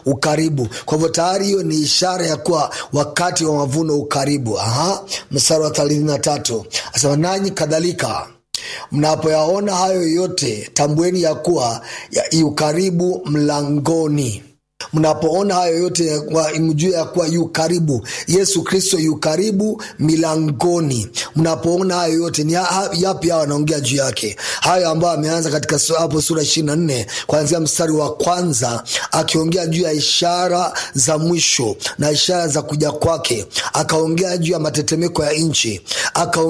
ukaribu kwa hivyo tayari hiyo ni ishara ya kuwa wakati wa mavuno ukaribu Aha, mstari wa thelathini na tatu asema nanyi kadhalika mnapoyaona hayo yote tambueni ya kuwa ya ukaribu mlangoni mnapoona hayo yote mjue ya kuwa yu karibu yesu kristo yu karibu milangoni mnapoona hayo yote ni yapi hayo anaongea juu yake hayo ambayo ameanza katika hapo sura ishiri na nne kuanzia mstari wa kwanza akiongea juu ya ishara za mwisho na ishara za kuja kwake akaongea juu ya matetemeko ya nchi